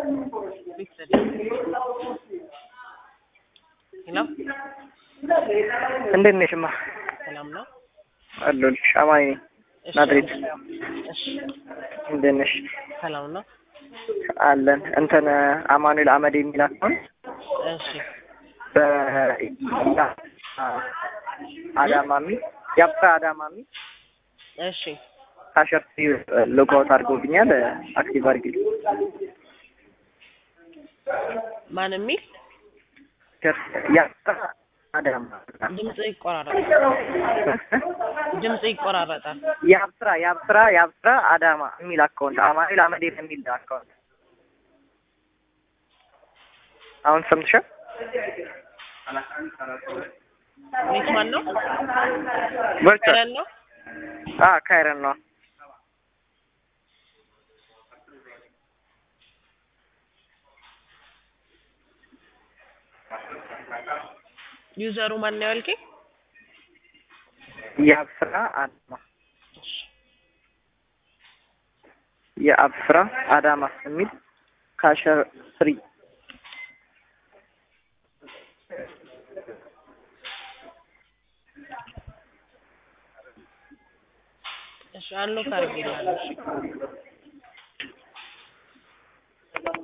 Victory. ሄሎ እንዴት ነሽማ? ሰላም ነው? አለሁልሽ። አማኒ ነኝ። እሺ፣ ናዝሬት። እሺ፣ እንዴት ነሽ? ሰላም ነው? አለን። እንትን አማኑኤል አመድ የሚል አካውንት እሺ፣ በ አዳማ የሚል ያብሳ አዳማ የሚል እሺ፣ ካሸርት ሎጋውት አድርጎብኛል። አክቲቭ አድርጊልኝ። ማን የሚል ያብሳ አዳማ ድምጽ ይቆራረጣል። ድምጽ ይቆራረጣል። የአብስራ የአብስራ የአብስራ አዳማ የሚል አካውንት አማኑኤል አመዴ የሚል አካውንት አሁን ሰምተሻል? ቤት ማን ነው? ቨርቹዋል ከረን ነው? አ ካይረን ነው። ዩዘሩ ማን ነው ያልከኝ? የአብስራ አዳማ የአብስራ አዳማ የሚል ካሸር ስሪ እሺ፣ አንሎክ አድርጌልሃለሁ። እሺ